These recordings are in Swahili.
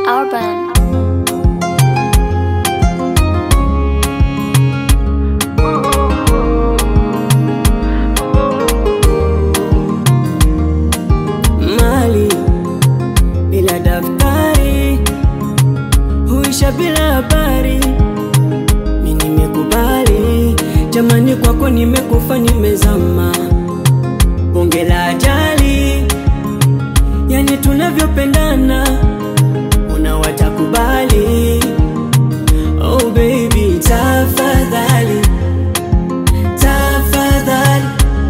Urban. mali bila daftari huisha bila habari. Mi nimekubali jamani, kwako nimekufa, nimezama bonge la ajali, yani tunavyopendana unawatakubali. Oh baby, tafadhali tafadhali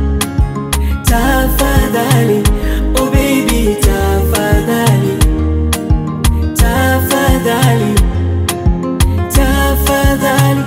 tafadhali oh baby tafadhali tafadhali tafadhali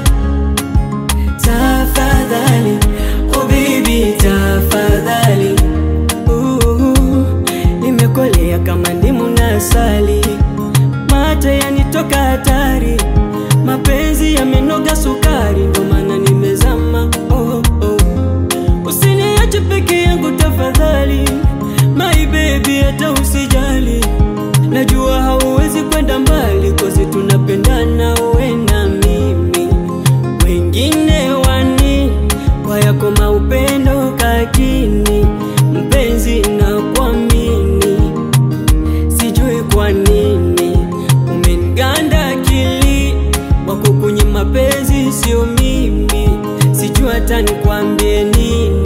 tafadhali oh baby tafadhali uh, nimekolea kama ndimu na asali mate yanitoka hatari mapenzi yamenoga sukari ndo maana nimezama oh, oh. Usiniache peke yangu tafadhali, my baby, hata usijali. Najua hauwezi kwenda mbali, kozi tunapendana we na mimi. Wengine wani kwa yako maupendo kakini, mpenzi na kuamini, sijui kwa nini umeniganda akili wako kwenye mapenzi, sio mimi, sijui hata nikwambie nini.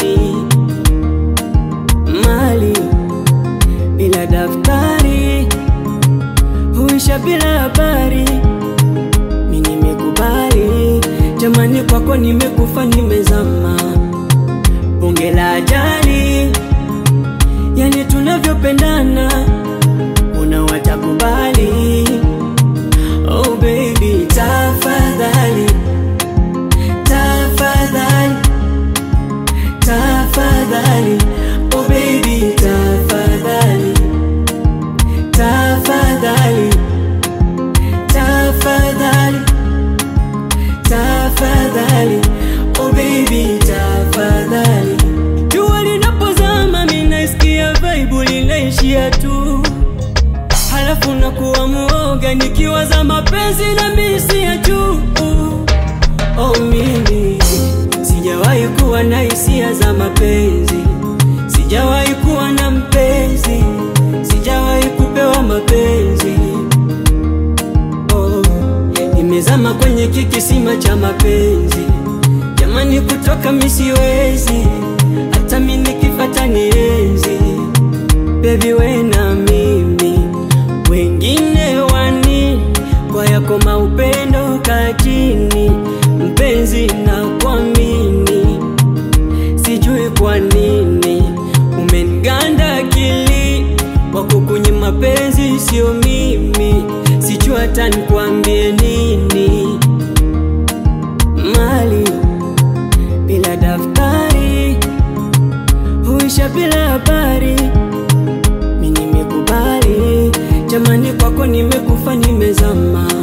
Mali bila daftari huisha bila habari. Mi nimekubali jamani, kwako nimekufa, nimezama bonge la ajali, yani tunavyopendana unawatakubali. Oh baby, tafadhali tafadhali tafadhali oh baby tafadhali tafadhali tafadhali tafadhali oh baby tafadhali jua linapozama mimi naisikia vibe linaishia tu halafu nakuwa muoga nikiwaza mapenzi na misi ya juu oh mimi sijawahi kuwa na hisia za mapenzi sijawahi kuwa na mpenzi sijawahi kupewa mapenzi oh, nimezama kwenye kikisima cha mapenzi jamani kutoka misiwezi hata mi nikifata nienzi bebi we na mimi wengine wani kwa yako maupendo kakini mpenzi na kuamini sijui kwa nini umeniganda akili wako kwenye mapenzi sio mimi sijui hata nikwambie nini mali bila daftari huisha bila habari mi nimekubali jamani kwako nimekufa nimezama